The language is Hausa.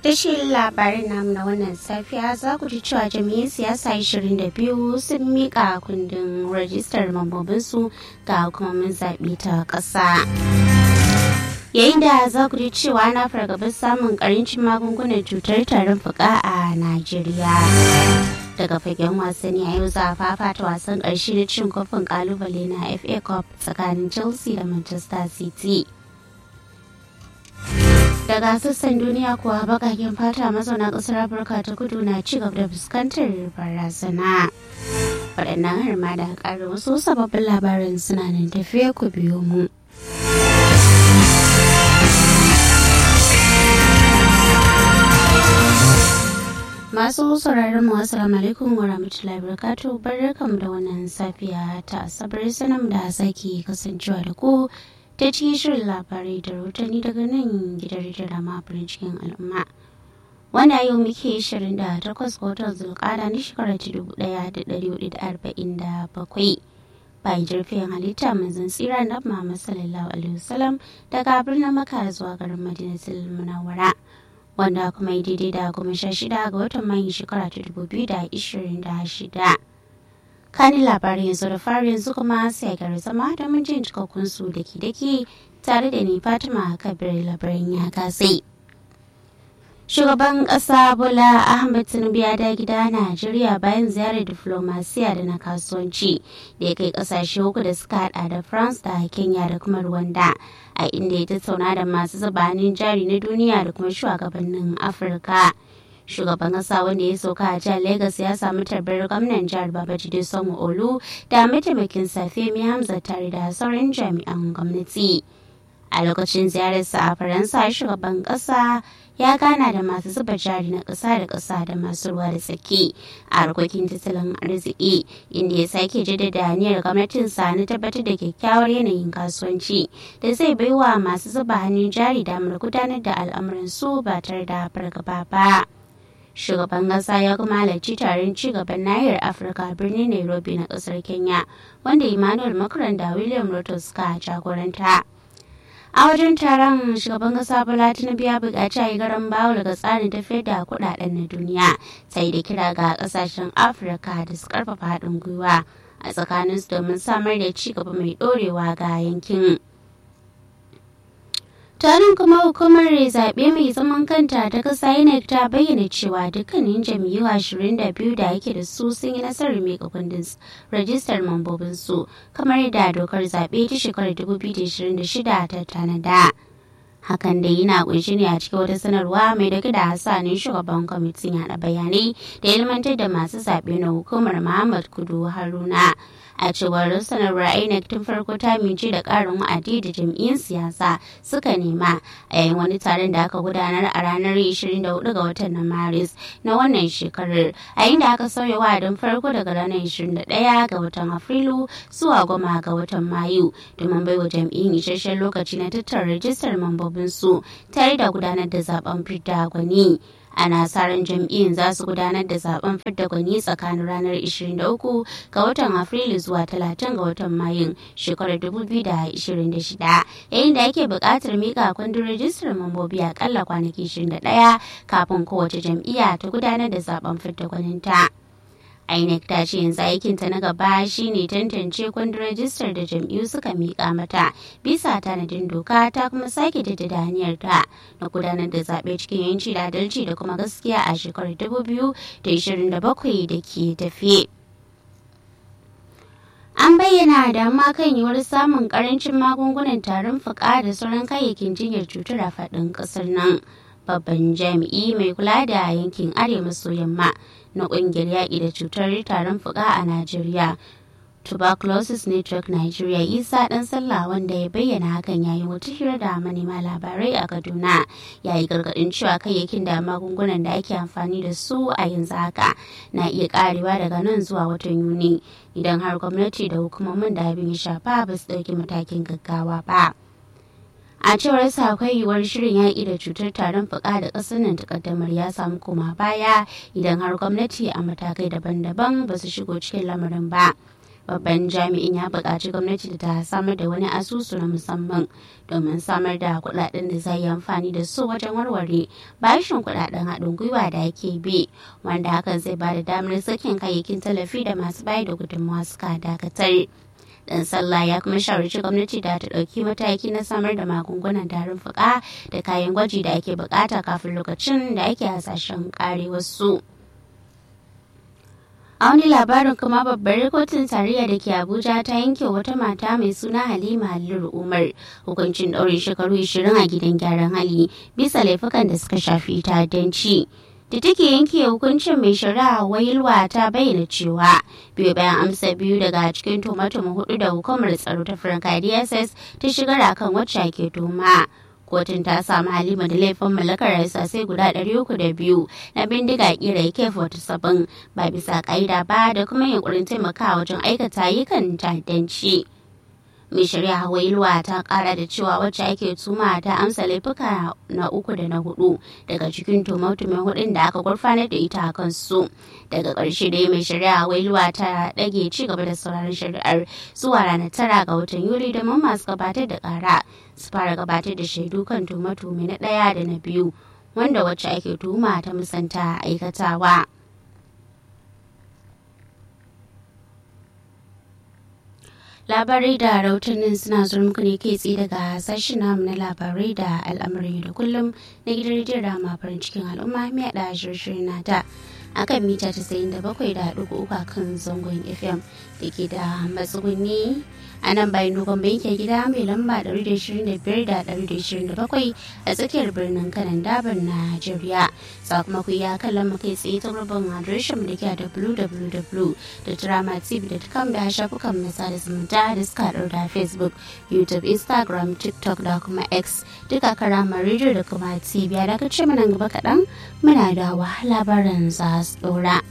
Kashin labarin namu na wannan safiya za ku ji cewa jami'in siyasa 22 sun miƙa kundin rajistar mambobinsu ga hukumomin zaɓe ta ƙasa. Yayin da za ku ji cewa na fargabar samun ƙarancin magungunan cutar tarin fuka a Najeriya. Daga fagen wasanni a yau za a fafata wasan ƙarshe na cin kofin ƙalubale na FA Cup tsakanin Chelsea da Manchester City. daga sassan duniya kuwa bakaken fata mazauna kasar afirka ta kudu na ci gaba da fuskantar barazana waɗannan har ma da ƙarin wasu sababbin labaran suna nan tafiya ku biyo mu masu sauraron mu assalamu alaikum wa rahmatullahi wabarakatuh barkamu da wannan safiya ta asabar sanam da sake kasancewa da ku ta cikin shirin labarai da rahotanni daga nan gidan rediyon ma farin cikin al'umma wanda yau muke 28 ga watan zulkada na shekarar 1447 bayan jirfin halitta manzon tsira na Muhammad sallallahu alaihi wasallam daga birnin Makka zuwa garin Madinatul Munawwara wanda kuma yi daidai da goma sha shida ga watan Mayu shekara ta 2026 kani labarin yanzu da fari yanzu kuma sai gari zama da mun jin cikakkun su da ke dake tare da ni fatima kabir labarin ya katse shugaban kasa bola ahmed tinubu ya da gida najeriya bayan ziyarar diflomasiya da na kasuwanci da ya kai kasashe uku da suka hada da france da kenya da kuma rwanda a inda ya tattauna da masu zubanin jari na duniya da kuma shugabannin afirka shugaban kasa wanda ya sauka a jihar Legas ya samu tarbar gwamnan jihar Babajide Sanwo Olu da mataimakin Femi Hamza tare da sauran jami'an gwamnati. A lokacin ziyararsa a Faransa shugaban kasa ya gana da masu zuba jari na ƙasa da ƙasa da masu ruwa da tsaki a harkokin tattalin arziki inda ya sake jaddada aniyar gwamnatinsa na tabbatar da kyakkyawar yanayin kasuwanci da zai baiwa masu zuba hannun jari damar gudanar da al'amuransu ba tare da fargaba ba. shugaban kasa ya kuma halarci taron cigaban nahiyar afirka birnin nairobi na kasar kenya wanda emmanuel macron da william ruto suka jagoranta a wajen taron shugaban kasa bola tinubu ya buƙaci a yi garan bawo daga tsarin tafiyar da kuɗaɗen na duniya sai da kira ga ƙasashen afirka da su ƙarfafa haɗin gwiwa a tsakaninsu domin samar da ci gaba mai ɗorewa ga yankin tarin kuma hukumar zaɓe mai zaman kanta ta ƙasa inec ta bayyana cewa dukkanin jam'iyyu 22 da yake da su sun yi nasarar mika kundin rajistar mambobinsu kamar da dokar zaɓe ta shekarar 2026 ta tanada. hakan da yana kunshi ne a cikin wata sanarwa mai dauke da hasanin shugaban kwamitin yada bayanai da ilmantar da masu zaɓe na hukumar muhammad kudu haruna a cewar sanarwar inec tun farko ta mince da ƙarin wa'adi da jam'iyyun siyasa suka nema a yayin wani taron da aka gudanar a ranar 24 ga watan na maris na wannan shekarar a inda aka sauya wa'adin farko daga ranar 21 ga watan afrilu zuwa goma ga watan mayu domin baiwa jam'iyyun isasshen lokaci na tattara rajistar mambobinsu tare da gudanar da zaben fidda gwani ana sa ran jam'iyyun za su gudanar da zaben fidda gwani tsakanin ranar 23 ga watan afrilu zuwa 30 ga watan mayun shekarar 2026 yayin da ake buƙatar mika kundin rajistar mambobi akalla kwanaki 21 kafin kowace jam'iyya ta gudanar da zaben fidda gwaninta. INEC ta ce yanzu aikinta na gaba shine tantance kundin rajistar da jam'iyyu suka miƙa mata bisa tanadin doka ta kuma sake jaddada hanyar ta na gudanar da zaɓe cikin yanci da adalci da kuma gaskiya a shekarar 2027 da ke tafe. An bayyana damuwa kan yiwuwar samun karancin magungunan tarin fuka da sauran kayayyakin jinyar cutar a faɗin ƙasar nan. Babban jami'i mai kula da yankin arewa maso yamma na kungiyar yaƙi da cutar tarin fuka a Najeriya. Tuberculosis Network Nigeria Isa ɗan sallah wanda ya bayyana hakan yayin wata hira da manema labarai a Kaduna ya yi gargaɗin cewa kayayyakin da magungunan da ake amfani da su a yanzu haka na iya karewa daga nan zuwa watan Yuni idan har gwamnati da hukumomin da abin ya shafa ba su ɗauki matakin gaggawa ba. a cewar sa akwai yiwuwar shirin yaƙi da cutar tarin fuka da ƙasar nan takaddamar ya samu koma baya idan har gwamnati a matakai daban-daban ba su shigo cikin lamarin ba babban jami'in ya buƙaci gwamnati da ta samar da wani asusu na musamman domin samar da kuɗaɗen da zai yi amfani da su wajen warware bashin kuɗaɗen haɗin gwiwa da ake bi wanda hakan zai ba da damar sakin kayayyakin tallafi da masu bayar da gudunmawa suka dakatar. dan sallah ya kuma shawarci gwamnati da ta ɗauki mataki na samar da magungunan tarin fuka da kayan gwaji da ake bukata kafin lokacin da ake hasashen kare wasu. a wani labarin kuma babbar kotun tarayya da ke abuja ta yanke wata mata mai suna halima halilu umar hukuncin ɗaure shekaru 20 a gidan gyaran hali bisa laifukan da suka shafi ta'addanci. da take yanke hukuncin mai shari'a wailwa ta bayyana cewa biyu bayan amsa biyu daga cikin tumatuma hudu da hukumar tsaro ta franka dss ta shigar akan wacce ake tuma kotun ta samu halima da laifin mallakar sai guda biyu na bindiga kira k-47 ba bisa ka'ida ba da kuma yunkurin taimakawa wajen aikata ayyukan ta'addanci. mai shari'a wailuwa ta kara da cewa wacce ake tuma ta amsa laifuka na uku da na hudu daga cikin tumatumin hudun da aka gurfanar da ita a kansu daga ƙarshe dai mai shari'a wailuwa ta ɗage ci gaba da sauraron shari'ar zuwa ranar tara ga watan yuli domin masu gabatar da ƙara su fara gabatar da shaidu kan tumatumi na ɗaya da na biyu wanda wacce ake tuma ta musanta aikatawa. labarai da rahotannin suna zuwa muku ne kai tsaye daga sashen namu na labarai da al'amari da kullum na gidan rediyon rama farin cikin al'umma mai da shirin nata a kan mita 97.3 a kan zangon fm da ke da matsuguni a nan bayan dogon bankin gida mai lamba 125-127 a tsakiyar birnin kanan dabar najeriya sakamako ya kallon mu kai tsaye ta gurbin adireshin da ke da www.dramatv.com da shafukan masa da zumunta da suka haɗu da facebook youtube instagram tiktok da kuma x duka karamar rediyo da kuma tv a daga ce mana gaba kaɗan muna da labaran za su ɗora.